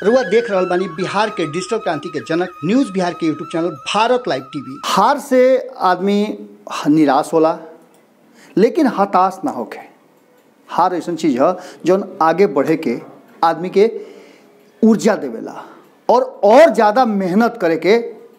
रुआ देख रहल बानी बिहार के डिजिटल क्रांति के जनक न्यूज बिहार के YouTube channel Bharat live TV हार से आदमी निराश होला लेकिन हताश ना होके हार ऐसा चीज है जौन आगे बढ़े के आदमी के ऊर्जा देवेला और और ज़्यादा मेहनत करे के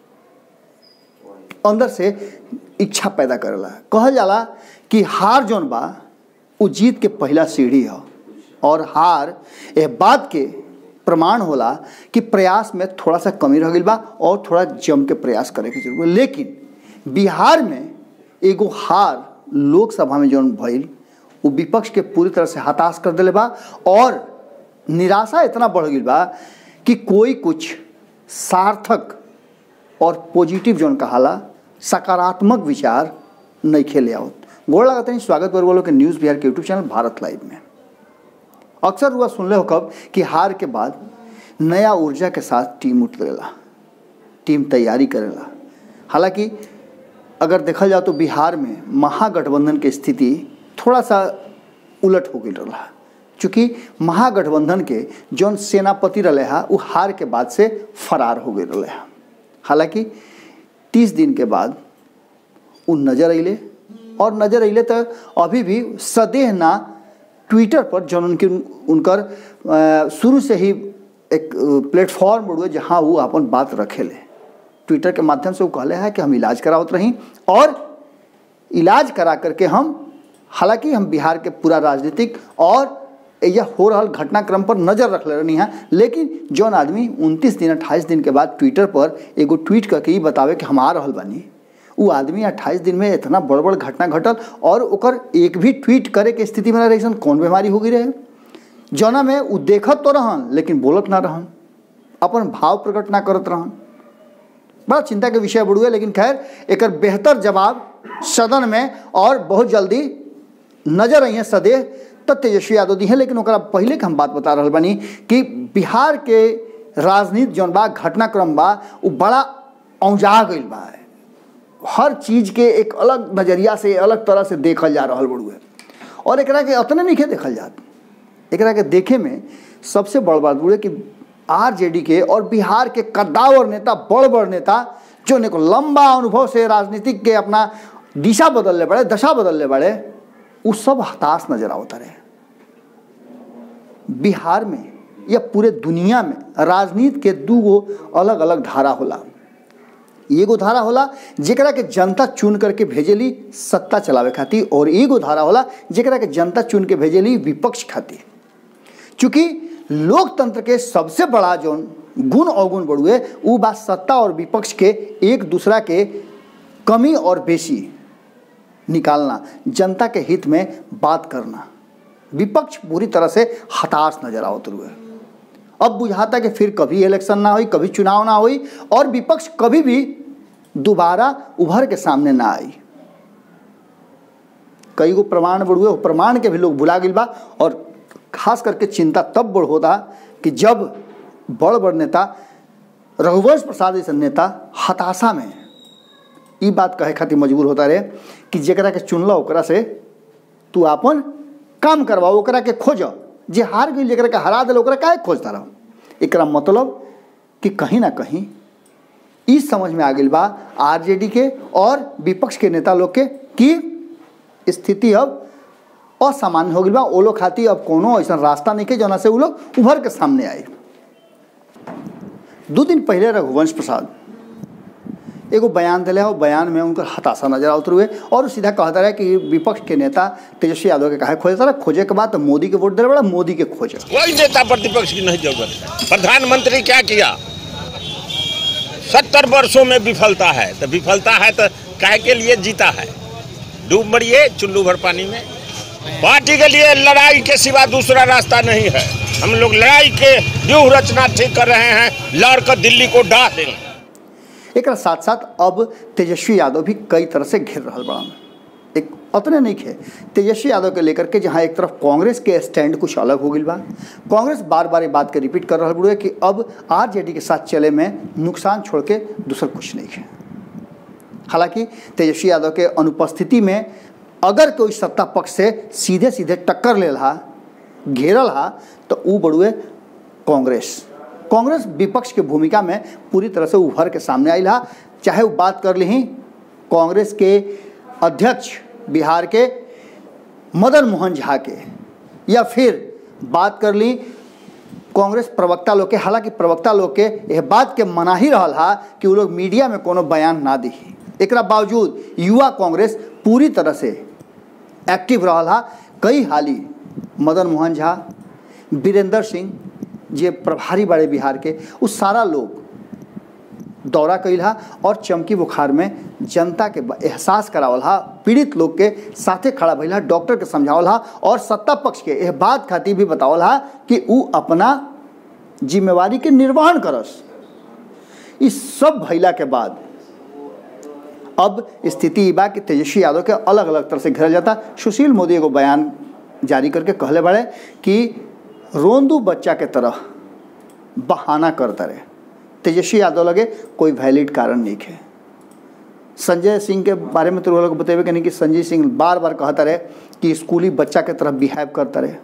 अंदर से इच्छा पैदा करेला कहल जाला कि हार जौन बा उ जीत के पहला सीढ़ी है और हार ए बात के प्रमाण होला कि प्रयास में थोड़ा सा कमी रह गई बा और थोड़ा जम के प्रयास करे के जरूरत बा। लेकिन बिहार में एगो हार लोकसभा में जौन भइल वो विपक्ष के पूरी तरह से हताश कर दिले बा और निराशा इतना बढ़ गई बा कि कोई कुछ सार्थक और पॉजिटिव जौन कहाला सकारात्मक विचार नहीं खेले आवत गोड़ लगाते हैं स्वागत कर वालों के न्यूज़ बिहार के यूट्यूब चैनल भारत लाइव में अक्सर हुआ सुनले हो कब कि हार के बाद नया ऊर्जा के साथ टीम उठेला टीम तैयारी करेला हालांकि अगर देखा जाए तो बिहार में महागठबंधन की स्थिति थोड़ा सा उलट हो गई रहा चूँकि महागठबंधन के जौन सेनापति रहे हा वो हार के बाद से फरार हो गए रहे हा हालांकि तीस दिन के बाद वो नजर अले और नजर अले तो अभी भी सदेह ना ट्विटर पर जौन उनके उनकर अ, शुरू से ही एक प्लेटफॉर्म बड़ुए जहाँ वो अपन बात रखेले ट्विटर के माध्यम से वो कहले है कि हम इलाज करावत रही और इलाज करा करके हम हालांकि हम बिहार के पूरा राजनीतिक और यह हो रहा घटनाक्रम पर नजर रख ले रही हैं लेकिन जौन आदमी 29 दिन 28 दिन के बाद ट्विटर पर एगो ट्वीट करके ही बतावे कि हम आ रहल बानी वो आदमी 28 दिन में इतना बड़ बड़ घटना घटल और ओकर एक भी ट्वीट करे के स्थिति में ना रही सन कौन बीमारी हो गई रहे जौना में वो देखत तो रहन लेकिन बोलत ना रहन अपन भाव प्रकट ना करत रहन बड़ा चिंता के विषय बढ़ुए लेकिन खैर एक बेहतर जवाब सदन में और बहुत जल्दी नजर आई है सदैह तब तेजस्वी यादव दी है लेकिन ओकरा पहले के हम बात बता रहा बानी कि बिहार के राजनीति जौन बा घटनाक्रम बा वो बड़ा औंजा गई बा हर चीज के एक अलग नजरिया से अलग तरह से देखल जा रहा बड़ुए और एकरा के अतने नहीं देखल जात एकरा के देखे में सबसे बड़ बात बुढ़े कि आरजेडी के और बिहार के कद्दावर नेता बड़ बड़ नेता जो ने को लंबा अनुभव से राजनीतिक के अपना दिशा बदलने बड़े दशा बदलने बड़े वो सब हताश नजर आवता रहे बिहार में या पूरे दुनिया में राजनीति के दू गो अलग अलग धारा होला एगो धारा होला जेकरा के जनता चुन करके भेजेली सत्ता चलावे खातिर और एगो धारा होला जेकरा के जनता चुन के भेजेली विपक्ष खातिर चूंकि लोकतंत्र के सबसे बड़ा जो गुण अवगुण बढ़ुए वो बात सत्ता और विपक्ष के एक दूसरा के कमी और बेसी निकालना जनता के हित में बात करना विपक्ष पूरी तरह से हताश नजर आवत हुए अब बुझाता कि फिर कभी इलेक्शन ना हुई कभी चुनाव ना हुई और विपक्ष कभी भी दोबारा उभर के सामने ना आई कई गो प्रमाण बढ़ुए वो प्रमाण के भी लोग भुला गई बा और खास करके चिंता तब बड़ होता कि जब बड़ बड़ नेता रघुवंश प्रसाद जैसे नेता हताशा में ई बात कहे खातिर मजबूर होता रहे कि जरा के चुनल ओकरा से तू अपन काम करवाओ ओकरा के खोज जे हार गई जरा के हरा दिल ओकरा काहे खोजता रहो एकरा मतलब कि कहीं ना कहीं ई समझ में आ गई बा आरजेडी के और विपक्ष के नेता लोग के कि स्थिति अब असामान्य हो गई बा ओ लोग खातिर अब कोनो ऐसा रास्ता नहीं के जना से वो लोग उभर के सामने आए दो दिन पहले रघुवंश प्रसाद एगो बयान दिले और बयान में उनकर हताशा नजर आवत हुए और सीधा कहता रहे कि विपक्ष के नेता तेजस्वी यादव के कहा खोजता रहे खोजे के बाद तो मोदी के वोट दिले बड़ा मोदी के खोजे कोई नेता प्रतिपक्ष की नहीं जरूरत है प्रधानमंत्री क्या किया सत्तर वर्षों में विफलता है तो विफलता है तो काहे के लिए जीता है डूब मरिए चुल्लू भर पानी में पार्टी के लिए लड़ाई के सिवा दूसरा रास्ता नहीं है हम लोग लड़ाई के व्यूह रचना ठीक कर रहे हैं लड़ कर दिल्ली को डाह देंगे एक साथ साथ अब तेजस्वी यादव भी कई तरह से घिर रहा बड़ा एक उतने नहीं खे तेजस्वी यादव के लेकर के जहाँ एक तरफ कांग्रेस के स्टैंड कुछ अलग हो गई बा कांग्रेस बार बार ये बात के रिपीट कर रहा बुढ़े कि अब आरजेडी के साथ चले में नुकसान छोड़ के दूसरा कुछ नहीं है हालांकि तेजस्वी यादव के अनुपस्थिति में अगर कोई सत्ता पक्ष से सीधे सीधे टक्कर ले रहा घेरल हा तो ऊ बड़ुए कांग्रेस कांग्रेस विपक्ष के भूमिका में पूरी तरह से उभर के सामने आई हा चाहे वो बात कर ली कांग्रेस के अध्यक्ष बिहार के मदन मोहन झा के या फिर बात कर ली कांग्रेस प्रवक्ता लोग के हालांकि प्रवक्ता लोग के यह बात के मना ही रहा हा कि वो लोग मीडिया में कोनो बयान ना दी एक बावजूद युवा कांग्रेस पूरी तरह से एक्टिव रहा हा कई हाली मदन मोहन झा वीरेंद्र सिंह जे प्रभारी बड़े बिहार के वो सारा लोग दौरा कैल हा और चमकी बुखार में जनता के एहसास करावल हा पीड़ित लोग के साथे खड़ा भइल हा डॉक्टर के समझावल हा और सत्ता पक्ष के यह बात खातिर भी बतावल हा कि ऊ अपना जिम्मेवारी के निर्वहन करस इस सब भइला के बाद अब स्थिति बा कि तेजस्वी यादव के अलग अलग तरह से घेरल जाता सुशील मोदी एगो बयान जारी करके कहले बड़े कि रोंदू बच्चा के तरह बहाना करता रहे तेजस्वी यादव लगे कोई वैलिड कारण नहीं है संजय सिंह के बारे में तो लोग बतेबे नहीं कि संजय सिंह बार बार कहता रहे कि स्कूली बच्चा के तरह बिहेव करता रहे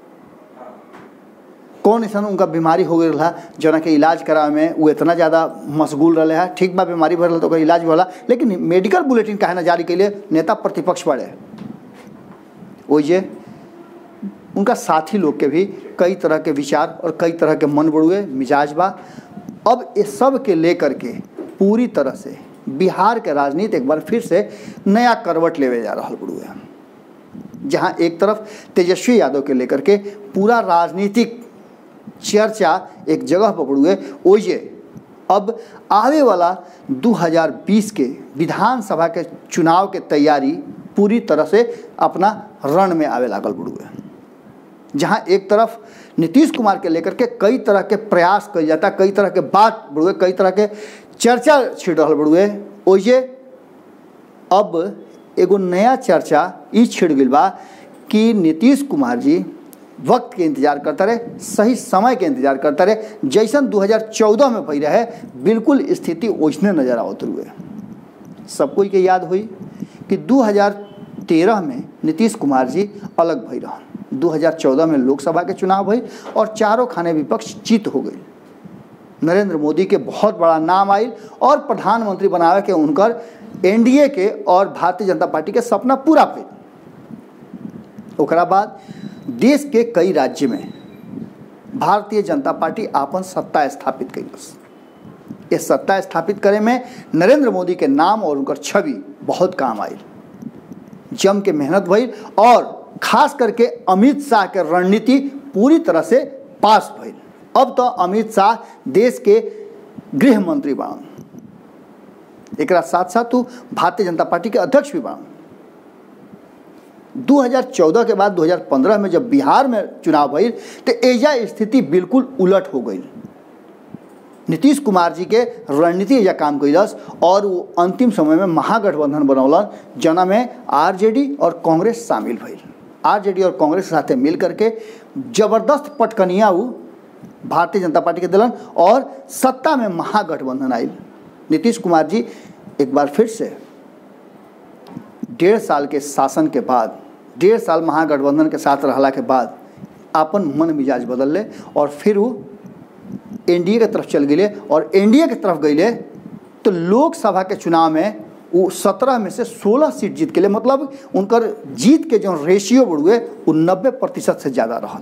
कौन ऐसा उनका बीमारी हो गई रहा जना के इलाज करावे में वो इतना ज़्यादा मशगूल रहे है ठीक बा बीमारी भरल तो इलाज भी होला लेकिन मेडिकल बुलेटिन काहे ना जारी कैले नेता प्रतिपक्ष बड़े ओइजे उनका साथी लोग के भी कई तरह के विचार और कई तरह के मन बड़ुए मिजाज बा अब ये सब के लेकर के पूरी तरह से बिहार के राजनीति एक बार फिर से नया करवट लेवे जा रहा बड़ुए जहाँ एक तरफ तेजस्वी यादव के लेकर के पूरा राजनीतिक चर्चा एक जगह पर बड़ुए ओइजे अब आवे वाला 2020 के विधानसभा के चुनाव के तैयारी पूरी तरह से अपना रण में आवे लागल बड़ुए जहाँ एक तरफ नीतीश कुमार के लेकर के कई तरह के प्रयास कल जाता कई तरह के बात बड़ुए कई तरह के चर्चा छिड़ रहा बड़ुए ओइजे अब एगो नया चर्चा ई छिड़ गई बा कि नीतीश कुमार जी वक्त के इंतजार करता रहे सही समय के इंतजार करता रहे जैसन 2014 में भई रहे बिल्कुल स्थिति ओझने नजर आवत हुए सब कोई के याद हुई कि 2013 में नीतीश कुमार जी अलग भई रहा 2014 में लोकसभा के चुनाव भई और चारों खाने विपक्ष जीत हो गई नरेंद्र मोदी के बहुत बड़ा नाम आई और प्रधानमंत्री बनावे के उनकर एनडीए के और भारतीय जनता पार्टी के सपना पूरा भइल ओकरा बाद देश के कई राज्य में भारतीय जनता पार्टी आपन सत्ता स्थापित कैलस ये सत्ता स्थापित करे में नरेंद्र मोदी के नाम और उनकर छवि बहुत काम आई जम के मेहनत भइल और खास करके अमित शाह के रणनीति पूरी तरह से पास भइल अब तो अमित शाह देश के गृह मंत्री बाण एक साथ साथ तू भारतीय जनता पार्टी के अध्यक्ष भी बाण 2014 के बाद 2015 में जब बिहार में चुनाव भइल तो एजा स्थिति बिल्कुल उलट हो गई नीतीश कुमार जी के रणनीति एजा काम कैलस और वो अंतिम समय में महागठबंधन बनौलन जना में आरजेडी और कांग्रेस शामिल भइल आरजेडी और कांग्रेस के साथे मिल करके जबरदस्त पटकनिया वो भारतीय जनता पार्टी के दिलन और सत्ता में महागठबंधन आयल नीतीश कुमार जी एक बार फिर से डेढ़ साल के शासन के बाद डेढ़ साल महागठबंधन के साथ रहला के बाद अपन मन मिजाज बदल ले और फिर वो एनडीए के तरफ चल गए और एनडीए के तरफ गए तो लोकसभा के चुनाव में वो सत्रह में से सोलह सीट जीत के लिए मतलब उनकर जीत के जो रेशियो बढ़ुए वो नब्बे प्रतिशत से ज़्यादा रहा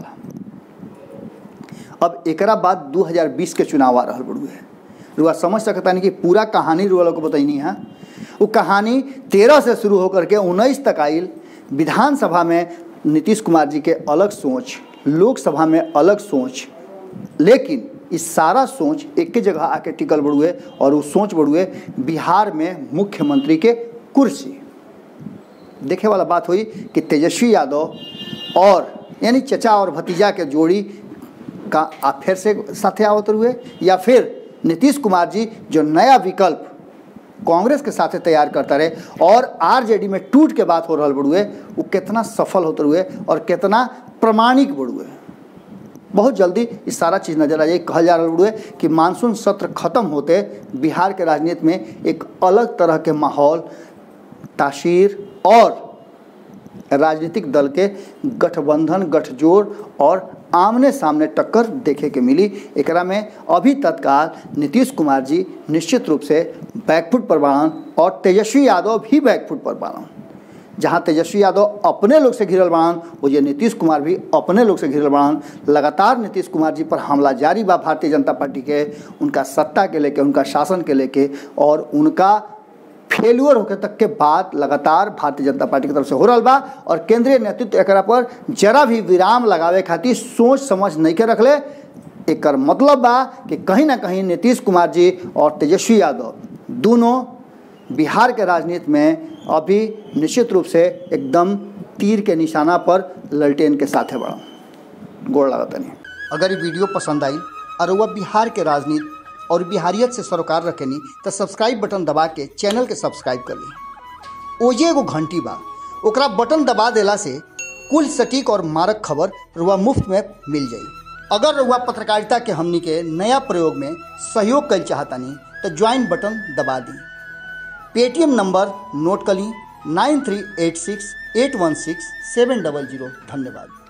अब एकरा बाद 2020 के चुनाव आ रहा बढ़ुए रुआ समझ सकता नहीं कि पूरा कहानी रुआ लोग को बताइनी है वो कहानी तेरह से शुरू होकर के उन्नीस तक आयल विधानसभा में नीतीश कुमार जी के अलग सोच लोकसभा में अलग सोच लेकिन इस सारा सोच एक ही जगह आके टिकल बढ़ुए और वो सोच बढ़ुए बिहार में मुख्यमंत्री के कुर्सी देखे वाला बात हुई कि तेजस्वी यादव और यानी चचा और भतीजा के जोड़ी का आप फिर से साथे आवत हुए या फिर नीतीश कुमार जी जो नया विकल्प कांग्रेस के साथे तैयार करता रहे और आरजेडी में टूट के बात हो रहा बड़ुए वो कितना सफल होते हुए और कितना प्रमाणिक बड़ुए बहुत जल्दी इस सारा चीज़ नजर आ जाए कहल जा रहा बड़ुए कि मानसून सत्र खत्म होते बिहार के राजनीति में एक अलग तरह के माहौल तासीर और राजनीतिक दल के गठबंधन गठजोड़ और आमने सामने टक्कर देखे के मिली एकरा में अभी तत्काल नीतीश कुमार जी निश्चित रूप से बैकफुट पर बाड़न और तेजस्वी यादव भी बैकफुट पर बाड़न जहाँ तेजस्वी यादव अपने लोग से घिरल बाड़न वो ये नीतीश कुमार भी अपने लोग से घिरल बाड़न लगातार नीतीश कुमार जी पर हमला जारी बा भारतीय जनता पार्टी के उनका सत्ता के लेके उनका शासन के लेके और उनका फेल्यूर होके तक के बाद लगातार भारतीय जनता पार्टी की तरफ से हो रहा बा और केंद्रीय नेतृत्व एकरा पर जरा भी विराम लगावे खातिर सोच समझ नहीं के रखले एकर मतलब बा कि कहीं ना कहीं नीतीश कुमार जी और तेजस्वी यादव दोनों बिहार के राजनीति में अभी निश्चित रूप से एकदम तीर के निशाना पर ललटेन के साथ है बड़ा गोड़ लागत नहीं अगर ये वीडियो पसंद आई और वह बिहार के राजनीति और बिहारियत से सरोकार रखेनी तो सब्सक्राइब बटन दबा के चैनल के सब्सक्राइब कर ली ओजे एगो घंटी बा ओकरा बटन दबा देला से कुल सटीक और मारक खबर रुआ मुफ्त में मिल जाई अगर रुआ पत्रकारिता के हमनी के नया प्रयोग में सहयोग कर चाहतानी तो ज्वाइन बटन दबा दी पेटीएम नंबर नोट कर ली nine three eight six eight one six seven double zero धन्यवाद